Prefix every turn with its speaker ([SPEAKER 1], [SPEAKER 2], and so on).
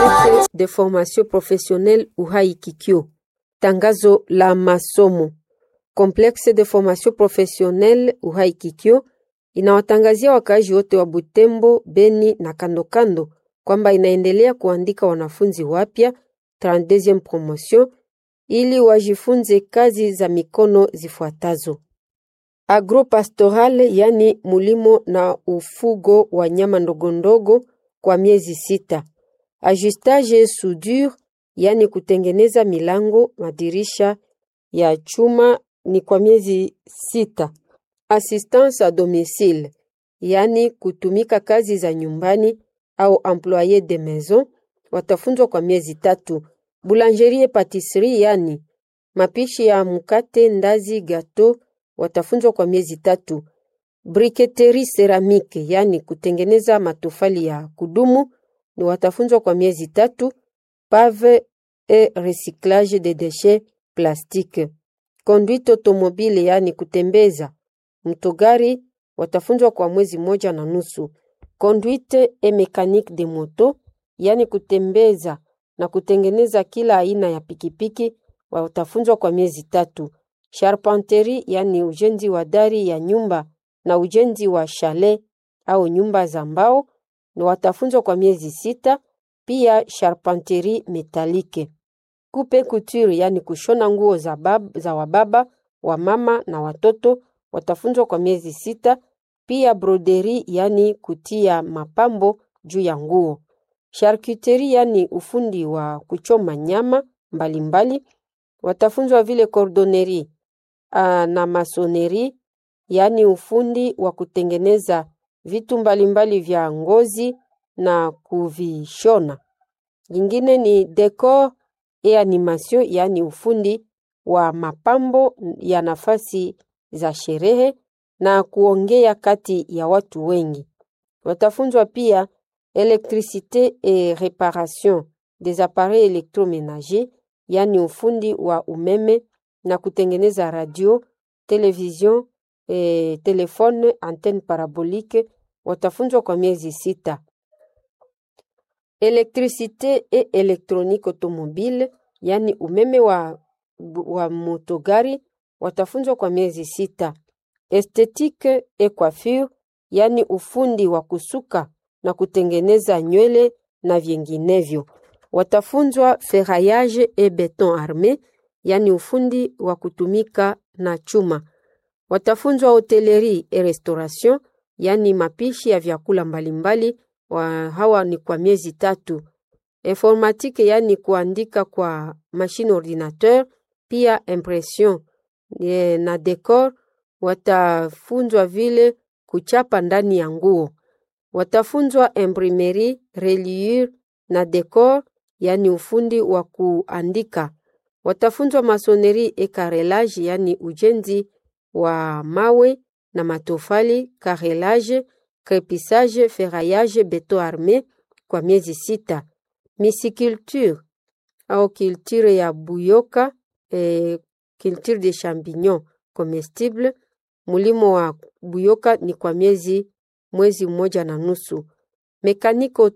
[SPEAKER 1] Complexe de formation professionnelle Uhai Kikyo. Tangazo la masomo. Complexe de formation professionnelle Uhai Kikyo inawatangazia wakaaji wote wa Butembo, Beni na kando kando kwamba inaendelea kuandika wanafunzi wapya 32e promotion ili wajifunze kazi za mikono zifuatazo: agropastoral, yani mulimo na ufugo wa nyama ndogondogo kwa miezi sita; ajustage soudure, yani kutengeneza milango, madirisha ya chuma ni kwa miezi sita; assistance a domicile, yani kutumika kazi za nyumbani au employe de maison, watafunzwa kwa miezi tatu; boulangerie patisserie, yani mapishi ya mkate, ndazi, gato watafunzwa kwa miezi tatu. Briketerie ceramique, yani kutengeneza matofali ya kudumu ni watafunzwa kwa miezi tatu. Pave et recyclage de déchets plastique. Conduite automobile, yani kutembeza mtogari watafunzwa kwa mwezi moja na nusu. Conduite et mécanique de moto, yani kutembeza na kutengeneza kila aina ya pikipiki watafunzwa kwa miezi tatu. Charpenterie, yani ujenzi wa dari ya nyumba na ujenzi wa chalet au nyumba za mbao ni watafunzwa kwa miezi sita. Pia charpenterie metallique. Coupe couture, yani kushona nguo za, bab, za wababa wa mama na watoto watafunzwa kwa miezi sita. Pia broderie, yani kutia mapambo juu ya nguo. Charcuterie, yani ufundi wa kuchoma nyama mbalimbali mbali. Watafunzwa vile cordonnerie na masonerie, yani ufundi wa kutengeneza vitu mbalimbali vya ngozi na kuvishona. Lingine ni decor et animation, yani ufundi wa mapambo ya nafasi za sherehe na kuongea kati ya watu wengi. Watafunzwa pia electricité et réparation des appareils électroménagers, yani ufundi wa umeme na kutengeneza radio, television, e, telefone, antenne parabolique watafunzwa kwa miezi sita. Electricité et électronique automobile, yani umeme wa, wa motogari watafunzwa kwa miezi sita. Esthétique et coiffure, yani ufundi wa kusuka na kutengeneza nywele na vinginevyo. Watafunzwa ferraillage et béton armé, yani ufundi wa kutumika na chuma. Watafunzwa hotellerie et restauration, yani mapishi ya vyakula mbalimbali wa hawa ni kwa miezi tatu. Informatique, yani kuandika kwa machine ordinateur, pia impression e, na decor. Watafunzwa vile kuchapa ndani ya nguo. Watafunzwa imprimerie, reliure na decor, yani ufundi wa kuandika. Watafunzwa masonerie et carrelage, yani ujenzi wa mawe na matofali, carrelage, crepissage, ferraillage, beton armé kwa miezi sita. Misiculture au culture ya buyoka, eh, culture de champignon comestible, mulimo wa buyoka ni kwa miezi mwezi mmoja na nusu. Mekaniko